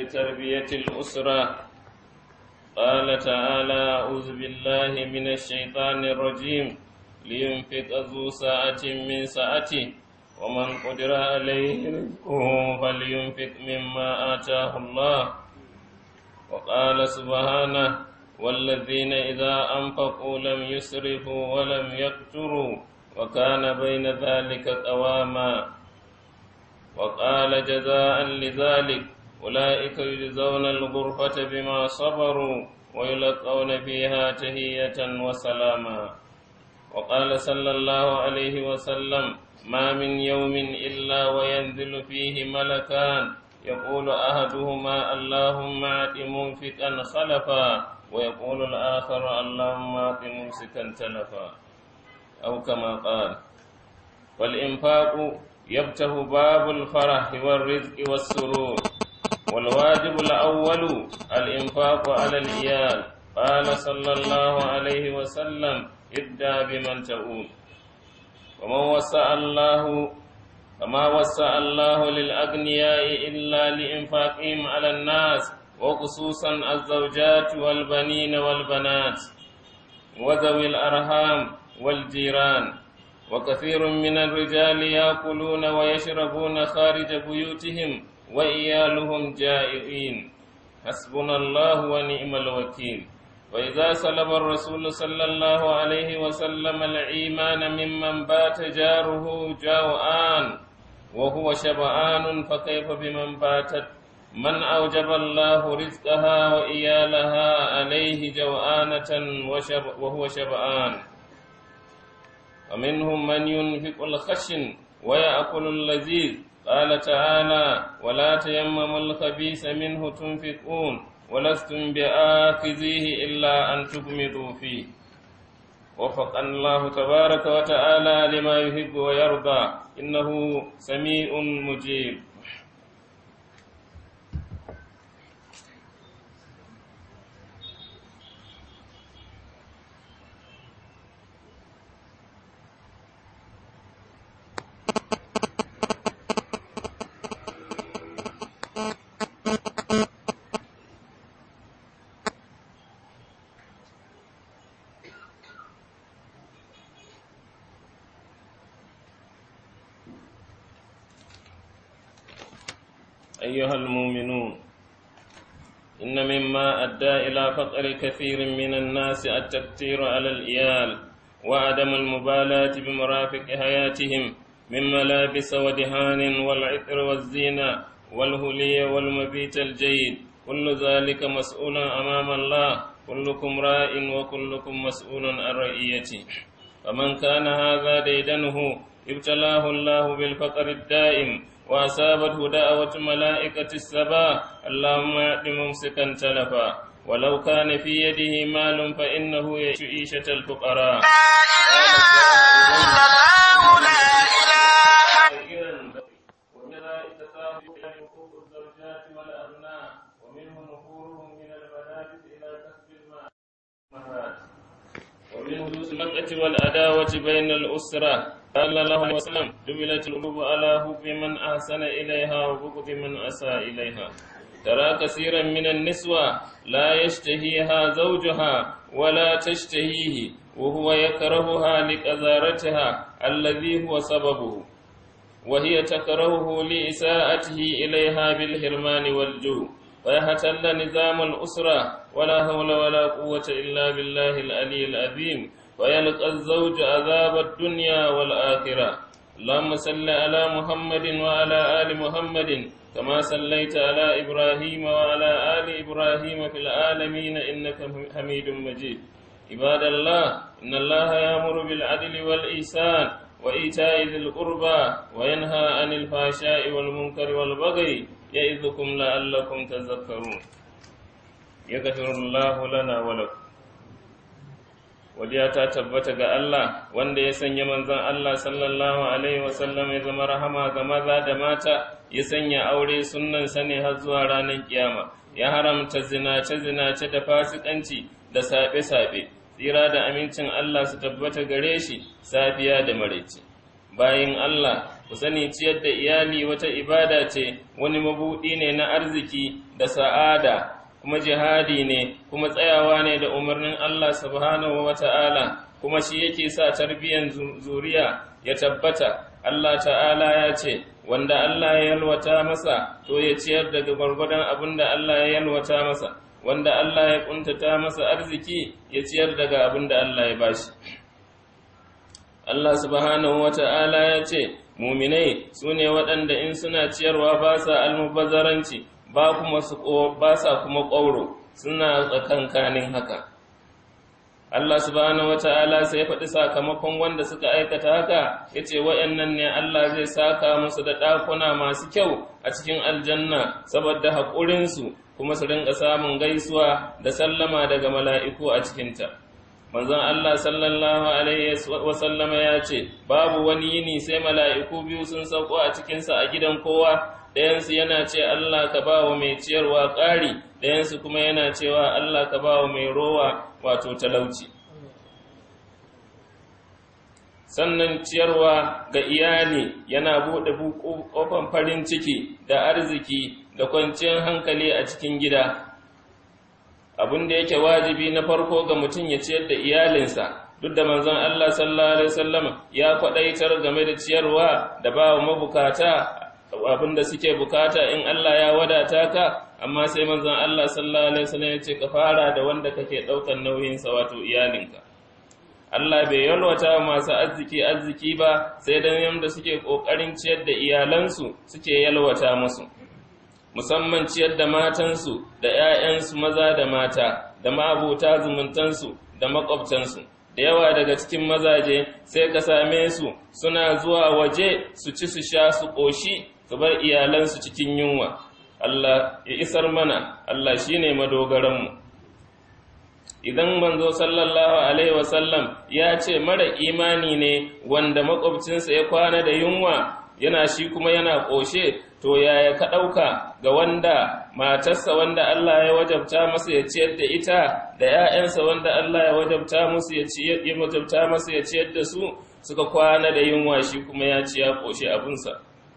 تربية الأسرة قال تعالى أعوذ بالله من الشيطان الرجيم لينفق ذو ساعة من ساعته ومن قدر عليه رزقه فلينفق مما آتاه الله وقال سبحانه والذين إذا أنفقوا لم يسرفوا ولم يقتروا وكان بين ذلك قواما وقال جزاء لذلك أولئك يجزون الغرفة بما صبروا ويلقون فيها تهية وسلاما وقال صلى الله عليه وسلم ما من يوم إلا وينزل فيه ملكان يقول أحدهما اللهم أعط منفقا خلفا ويقول الآخر اللهم أعط ممسكا تلفا أو كما قال والإنفاق يفتح باب الفرح والرزق والسرور والواجب الأول الإنفاق على الإيال قال صلى الله عليه وسلم ابدأ بمن تؤول ومن وسع الله فما وسع الله للأغنياء إلا لإنفاقهم على الناس وخصوصا الزوجات والبنين والبنات وذوي الأرحام والجيران وكثير من الرجال يأكلون ويشربون خارج بيوتهم وإيالهم جائعين حسبنا الله ونعم الوكيل وإذا سلب الرسول صلى الله عليه وسلم الإيمان ممن بات جاره جوعان وهو شبعان فكيف بمن باتت من أوجب الله رزقها وإيالها عليه جوعانة وشب وهو شبعان ومنهم من ينفق الخشن ويأكل اللذيذ قال تعالى ولا تيمموا الخبيث منه تنفقون ولستم بآخذيه إلا أن تغمضوا فيه وفقنا الله تبارك وتعالى لما يحب ويرضى إنه سميع مجيب أيها المؤمنون إن مما أدى إلى فقر كثير من الناس التكتير على الإيال وعدم المبالاة بمرافق حياتهم من ملابس ودهان والعطر والزينة والهلي والمبيت الجيد كل ذلك مسؤول أمام الله كلكم راء وكلكم مسؤول عن رعيته فمن كان هذا ديدنه ابتلاه الله بالفقر الدائم وأصابته دعوة ملائكة السبا اللهم أعط ممسكا تلفا ولو كان في يده مال فإنه يعيش عيشة الفقراء ومن المسلمة والعداوة بين الأسرة قال الله عليه وسلم جبلت القلوب على حب من أحسن إليها وبغض من أساء إليها ترى كثيرا من النسوة لا يشتهيها زوجها ولا تشتهيه وهو يكرهها لقذارتها الذي هو سببه وهي تكرهه لإساءته إليها بالحرمان والجوع ويحتل نظام الأسرة ولا حول ولا قوة إلا بالله العلي العظيم ويلقى الزوج عذاب الدنيا والآخرة اللهم صل على محمد وعلى آل محمد كما صليت على إبراهيم وعلى آل إبراهيم في العالمين إنك حميد مجيد عباد الله إن الله يأمر بالعدل والإحسان وإيتاء ذي القربى وينهى عن الفحشاء والمنكر والبغي يعظكم لعلكم تذكرون يغفر الله لنا ولكم Wadiya ta tabbata ga Allah wanda ya sanya manzon Allah sallallahu Alaihi wasallam ya zama rahama ga maza da mata ya sanya aure sunnan sane har zuwa ranar kiyama ya haramta zinace-zinace da fasikanci da saɓe-saɓe tsira da amincin Allah su tabbata gare shi safiya da maraice bayin Allah ku sani ciyar da iyali wata ibada ce wani mabuɗi ne na arziki da sa'ada kuma jihadi ne kuma tsayawa ne da umarnin Allah subhanahu wa ta'ala kuma shi yake sa tarbiyyar zuriya ya tabbata Allah ta'ala ya ce wanda Allah ya yalwata masa to ya ciyar daga gwargwadon abin da Allah ya yalwata masa wanda Allah ya kuntata masa arziki ya ciyar daga abin da Allah ya bashi Allah subhanahu wa ta'ala ya ce muminai su ne waɗanda in suna ciyarwa ba sa almubazzaranci ba kuma su ba sa kuma ƙwauro suna tsakankanin haka Allah subhanahu wata'ala sai ya faɗi sakamakon wanda suka aikata haka yace wayannan ne Allah zai saka musu da ɗakuna masu kyau a cikin aljanna saboda haƙurin su kuma su rinka samun gaisuwa da sallama daga mala'iku a cikinta manzon Allah sallallahu alaihi wasallama ya ce babu wani yini sai mala'iku biyu sun sauko a cikinsa a gidan kowa ɗayansu yana ce Allah ka ba wa mai ciyarwa ƙari ɗayansu kuma yana cewa Allah ka ba wa mai rowa wato talauci sannan ciyarwa ga iyali yana buɗe ƙofan farin ciki da arziki da kwanciyar hankali a cikin gida abin da yake wajibi na farko ga mutum ya ciyar da iyalinsa duk da manzon Allah sallallahu alaihi wasallam ya kwadaitar game da ciyarwa da ba wa mabukata abin da suke bukata in Allah ya wadata ka amma sai manzon Allah sallallahu alaihi wasallam ya ce ka fara da wanda kake daukan nauyin sa wato iyalinka Allah bai yalwata masu arziki arziki ba sai dan yanda suke kokarin ciyar da iyalansu suke yalwata musu musamman ciyar da matansu da ‘ya'yansu maza da mata da ma'abuta zumuntansu da makwabtansu da yawa daga cikin mazaje sai ka same su suna zuwa waje su ci su sha su ƙoshi su bar iyalansu cikin yunwa Allah ya isar mana Allah shi ne madogaranmu idan manzo sallallahu alaihi wasallam ya ce mara imani ne wanda makwabcinsa ya kwana da yunwa yana shi kuma yana ƙoshe to yaya ka ɗauka ga wanda matarsa wanda Allah ya wajabta masa ya ciyar da ita da ‘ya'yansa wanda Allah ya wajabta musu ya ciyar ya wajabta masa ya ciyar da su suka kwana da yunwa shi kuma ya ci ya ƙoshe abinsa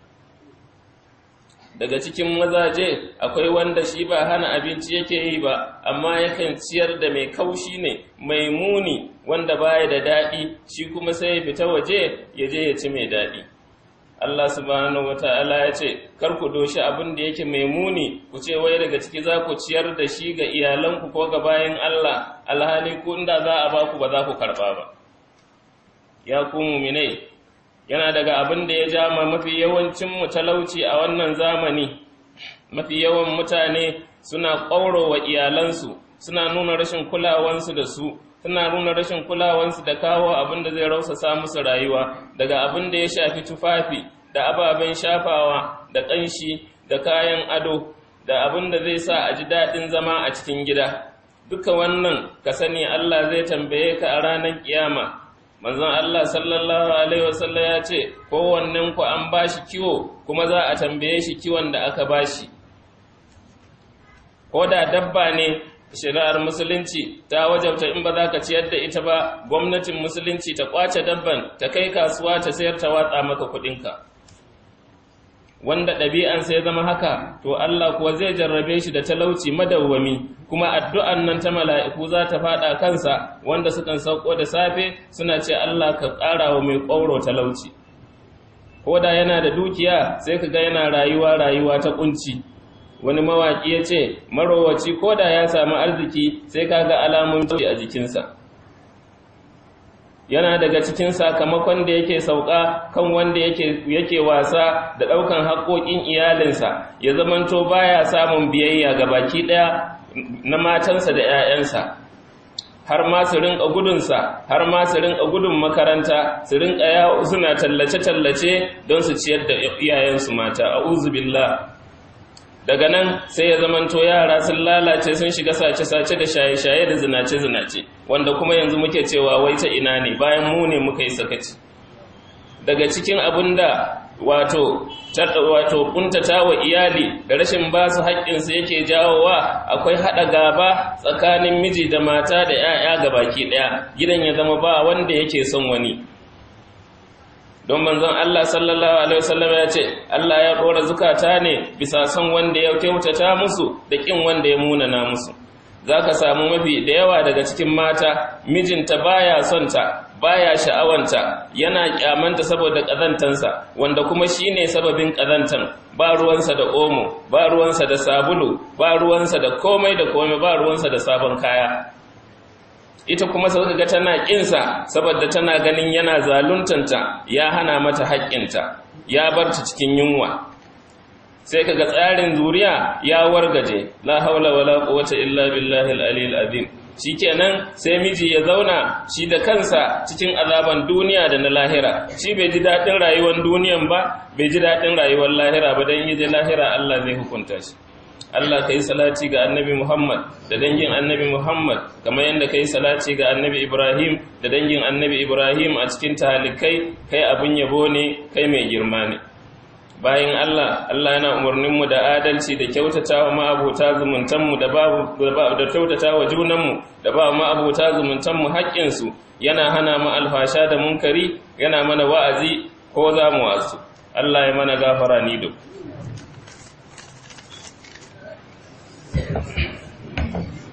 daga cikin mazaje akwai wanda shi ba hana abinci yake yi ba amma yakan ciyar da mai kaushi ne mai muni wanda baya da daɗi shi kuma sai ya fita waje ya je ya ci mai daɗi Allah subhanahu wata'ala ya ce kar ku doshi abin da yake mai muni ku ce wai daga ciki za ku ciyar da shi ga iyalanku ko ga bayan Allah alhali ku inda za a ba ku ba za ku karɓa ba ya ku muminai yana daga abin da ya ja ma mafi yawancin mu talauci a wannan zamani mafi yawan mutane suna ƙauro wa iyalansu suna nuna rashin kulawansu da su suna nuna rashin kulawansu da kawo abin da zai rausasa musu rayuwa daga abin da ya shafi tufafi da ababen shafawa da ƙanshi da kayan ado da abin da zai sa a ji daɗin zama a cikin gida duka wannan ka sani Allah zai tambaye ka a ranar kiyama manzon Allah sallallahu alaihi wasallam ya ce kowannen ku an bashi kiwo kuma za a tambaye shi kiwon da aka bashi ko da dabba ne shari'ar musulunci ta wajabta in ba za ka ciyar da ita ba gwamnatin musulunci ta kwace dabban ta kai kasuwa ta sayar ta watsa maka kuɗinka wanda ɗabi'an sai zama haka to Allah kuwa zai jarrabe shi da talauci madawwami kuma addu'an nan ta mala'iku za ta faɗa kansa wanda sukan sauko da safe suna ce Allah ka ƙara wa mai ƙwauro talauci ko da yana da dukiya sai ka ga yana rayuwa rayuwa ta ƙunci wani mawaƙi ya ce marowaci ko da ya samu arziki sai ka ga alamun a jikinsa yana daga cikin sakamakon da yake sauka kan wanda yake yake wasa da ɗaukan haƙoƙin iyalinsa ya zamanto baya samun biyayya ga baki ɗaya na matansa da 'ya'yansa har ma su rinka gudunsa har ma su rinka gudun makaranta su rinka yawo suna tallace-tallace don su ciyar da iyayensu mata a'udhu billah daga nan sai ya zamanto yara sun lalace sun shiga sace-sace da shaye-shaye da zinace-zinace wanda kuma yanzu muke cewa wai ta ina ne bayan mu ne muka yi sakaci daga cikin abin da wato wato kuntata wa iyali da rashin ba su haƙƙinsu yake jawowa akwai haɗa gaba tsakanin miji da mata da 'ya'ya ga baki ɗaya gidan ya zama ba wanda yake son wani don manzon Allah sallallahu alaihi wasallam ya ce Allah ya dora zukata ne bisa son wanda ya kyautata musu da kin wanda ya munana musu zaka samu mafi da yawa daga cikin mata mijinta baya son ta baya sha'awanta yana kyamanta saboda kazantansa wanda kuma shine sababin kazantan ba ruwansa da omo ba ruwansa da sabulu ba ruwansa da komai da komai ba ruwansa da sabon kaya ita kuma sai ga tana kinsa saboda tana ganin yana zaluntanta ya hana mata haƙƙinta ya bar ta cikin yunwa sai kaga tsarin zuriya ya wargaje la haula wala quwwata illa billahi al-aliyyil azim shikenan sai miji ya zauna shi da kansa cikin azaban duniya da na lahira shi bai ji daɗin rayuwar duniyan ba bai ji daɗin rayuwar lahira ba dan yaje lahira Allah zai hukunta shi Allah kai salati ga annabi Muhammad da dangin annabi Muhammad kamar yadda kai salati ga annabi Ibrahim da dangin annabi Ibrahim a cikin talikai kai abin yabo ne kai mai girma ne bayan Allah Allah yana umarninmu da adalci da kyautatawa ma'abota zumuntanmu da babu da kyautatawa junanmu da ba ma'abota zumuntanmu haƙƙinsu yana hana mu alfasha da munkari yana mana wa'azi ko za mu wasu Allah ya mana gafara ni duk